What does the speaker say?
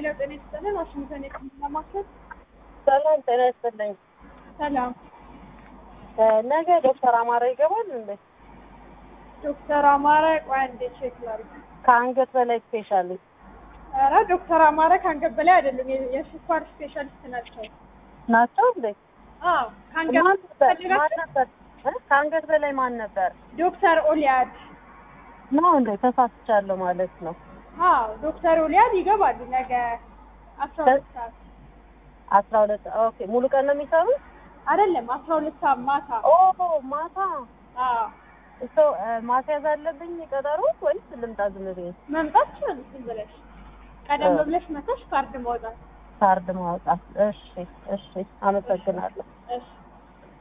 ሄሎ ጤና ይስጥልን። ዋሽንግተን የጤና ማዕከል ሰላም ጤና ይስጥልኝ። ሰላም። ነገ ዶክተር አማረ ይገባል እንዴ? ዶክተር አማረ ቆይ አንዴ ቼክ ላድርግ። ከአንገት በላይ ስፔሻሊስት ኧረ ዶክተር አማረ ከአንገት በላይ አይደለም፣ የ- የስኳር ስፔሻሊስት ናቸው። ናቸው እንዴ? አዎ ከአንገት ማን ነበር? ማን ፈልጋችሁ ነበር? እ? ከአንገት በላይ ማን ነበር? ዶክተር ኦሊያድ ነው እንዴ? ተሳስቻለሁ ማለት ነው። አዎ ዶክተር ኦሊያድ ይገባሉ ነገ አስራ ሁለት ሰዓት አስራ ሁለት ኦኬ። ሙሉ ቀን ነው የሚሰሩት? አይደለም አስራ ሁለት ሰዓት ማታ ኦ ማታ አዎ እሶ ማስያዝ አለብኝ ቀጠሮ ወይስ ልምጣ ዝም ብዬ? መምጣት ትችላለሽ ዝም ብለሽ ቀደም እ። ብለሽ መተሽ ካርድ ማውጣት ካርድ ማውጣት። እሺ እሺ፣ አመሰግናለሁ። እሺ